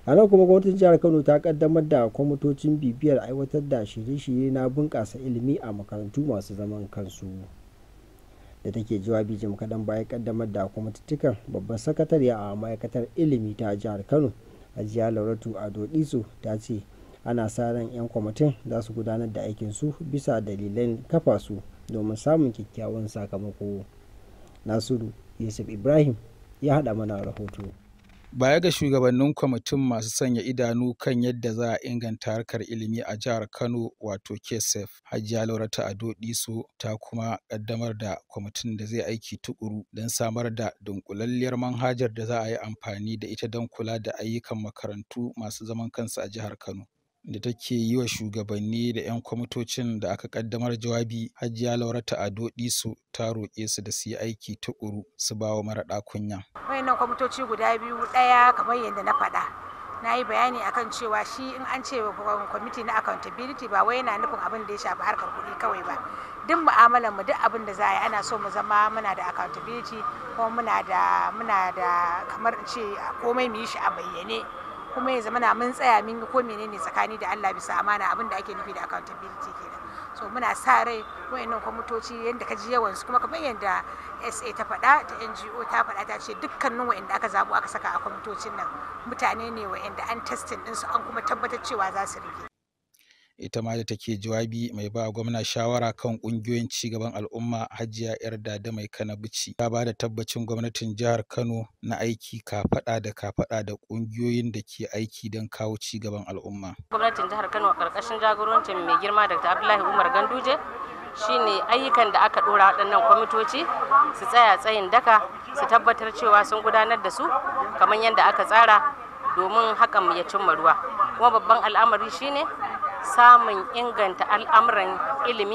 a nan kuma gwamnatin jihar kano ta kaddamar da kwamitocin bibiyar aiwatar da shirye-shirye na bunƙasa ilimi a makarantu masu zaman kansu da take jawabi jim kaɗan bayan kaddamar da kwamitittukan babban sakatariya a ma'aikatar ilimi ta jihar kano hajiya lauratu ado diso ta ce ana sa ran 'yan kwamitin za su gudanar da aikinsu bisa dalilan kafa su domin samun kyakkyawan sakamako nasiru yusuf ibrahim ya haɗa mana rahoto baya ga shugabannin kwamitin masu sanya idanu kan yadda za a inganta harkar ilimi a jihar kano wato kesef hajiya laurata ado diso ta kuma kaddamar da kwamitin da zai aiki tukuru don samar da dunkulalliyar manhajar da za a yi amfani da ita don kula da ayyukan makarantu masu zaman kansu a jihar kano da take yi wa shugabanni da 'yan kwamitocin da aka kaddamar jawabi hajiya laurata ado diso ta roƙe su da su yi aiki tukuru su ba wa maraɗa kunya. wayannan kwamitoci guda biyu ɗaya kamar yadda na faɗa na yi bayani akan cewa shi in an ce kwamiti na accountability ba wai yana nufin abin da ya shafi harkar kuɗi kawai ba duk mu'amalar mu duk abin da za a yi ana so mu zama muna da accountability kuma muna da muna da kamar in ce komai mu yi shi a bayyane kuma ya zama na mun tsaya mun yi ko menene tsakani da Allah bisa amana abin da ake nufi da accountability kenan so muna sa rai wayannan kwamitoci yadda ka ji yawan su kuma kamar yadda SA ta faɗa ta NGO ta faɗa ta ce dukkanin wayanda aka zabo aka saka a kwamitocin nan mutane ne wayanda an testing ɗinsu an kuma tabbatar cewa za su rike ita ma da take jawabi mai ba gwamna shawara kan kungiyoyin cigaban al'umma hajiya yar dada mai kana bici ta ba da tabbacin gwamnatin jihar kano na aiki kafada da kafada da kungiyoyin da ke aiki don kawo cigaban al'umma gwamnatin jihar kano a karkashin jagorancin mai girma dr abdullahi umar ganduje shine ayyukan da aka dora waɗannan kwamitoci su tsaya tsayin daka su tabbatar cewa sun gudanar da su kamar yadda aka tsara domin hakan ya cimma ruwa kuma babban al'amari shine samun inganta al'amuran ilimi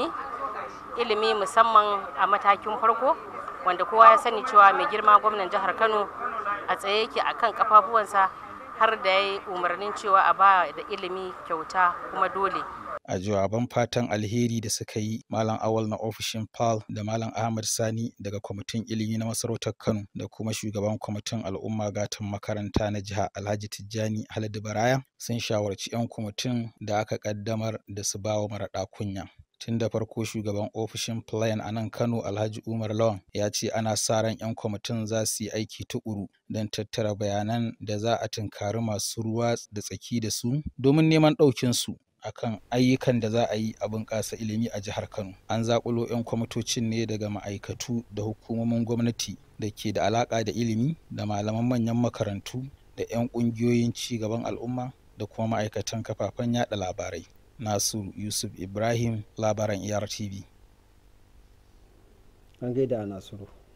ilimi musamman a matakin farko wanda kowa ya sani cewa mai girma gwamnan jihar kano a tsaye yake a kan kafafuwansa har da ya yi umarnin cewa a ba da ilimi kyauta kuma dole a jawaban fatan alheri da suka yi malam awal na ofishin pal da malam ahmad sani daga kwamitin ilimi na masarautar kano da kuma shugaban kwamitin al'umma gatan makaranta na jiha alhaji tijjani haladu baraya sun shawarci 'yan kwamitin da aka kaddamar da su bawa maraɗa kunya tun da farko shugaban ofishin plan a nan kano alhaji umar lawan ya ce ana sa ran 'yan kwamitin za su yi aiki tukuru don tattara bayanan da za a tunkari masu ruwa da tsaki da su domin neman ɗaukinsu akan ayyukan da za a yi a bunƙasa ilimi a jihar Kano. An zaƙulo 'yan kwamitocin ne daga ma'aikatu da hukumomin gwamnati da ke da alaƙa da ilimi da malaman manyan makarantu da 'yan ƙungiyoyin ci gaban al'umma da kuma ma'aikatan kafafen yada labarai. Nasiru Yusuf Ibrahim labaran ERTV. An gaida Nasiru.